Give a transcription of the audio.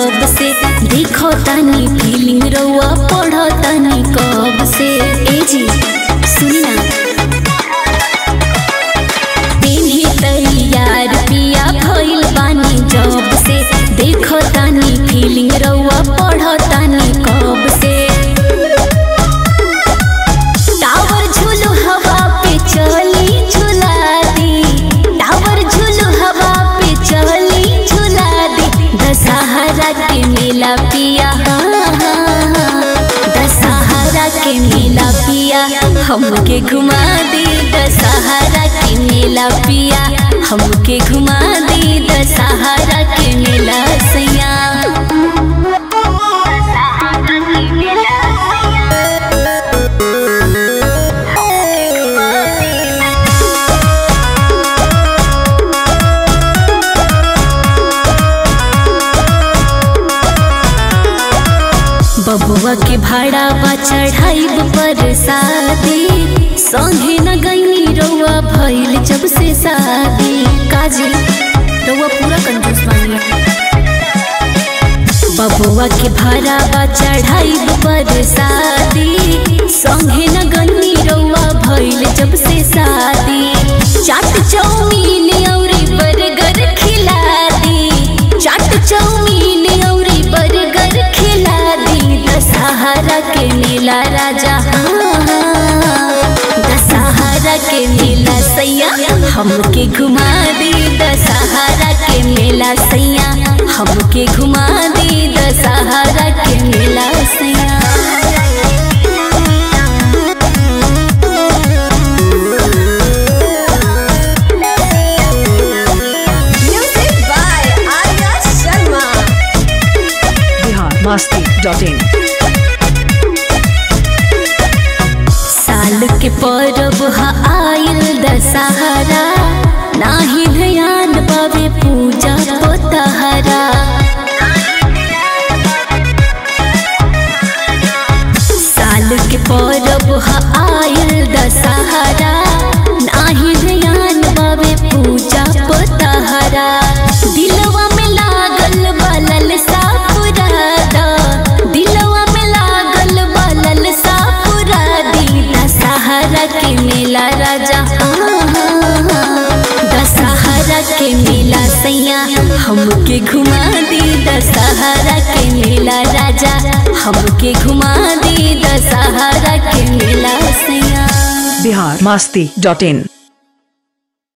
जब से देखो तानी फीलिंग रउआ पढ़ो तानी कब से ए जी सुनी ना पेन्ही तैयार पिया भइल बानी जब से देखो तानी फीलिंग रउआ पढ़ो तानी कब से टावर झूलू हवा पे चली झूला दी टावर झूलू हवा पे चली झूला दी दशहरा के मेला पिया दशहरा के मेला पिया हमके घुमा दी दशहरा के मेला पिया हमके घुमा दी दशहरा के मेला सैया बबुआ के भाड़ा बा चढ़ाइब पर शादी संगे न गईनी रउआ भइल जब से शादी काजी रउआ पूरा कंजूस बानी बबुआ के भाड़ा बा चढ़ाइब पर शादी संगे न गईनी रउआ भइल जब से शादी चाट चौमीन औरी बर्गर खिला दी चाट चौमीन औरी बर्गर खिला दी दशहरा के मेला राजा दशहरा के मेला सैया हमके घुमा दी दशहरा के मेला सैया हमके घुमा दी दशहरा के मेला सैया Music by Arya Sharma. Bihar Masti dot in साल के परब हा आयल दशहरा नाही ध्यान बाबे पूजा पोतहरा साल के परब हा आयल दशहरा नाही ध्यान बाबे पूजा पोतहरा दिलवा में लागल बलल सापुरादा दिलवा में लागल बलल सापुरादी दशहरा के मेला राजा दशहरा के मेला सैया हमके घुमा दी दशहरा के मेला राजा हमके घुमा दी दशहरा के मेला सैया बिहार मस्ती डॉट इन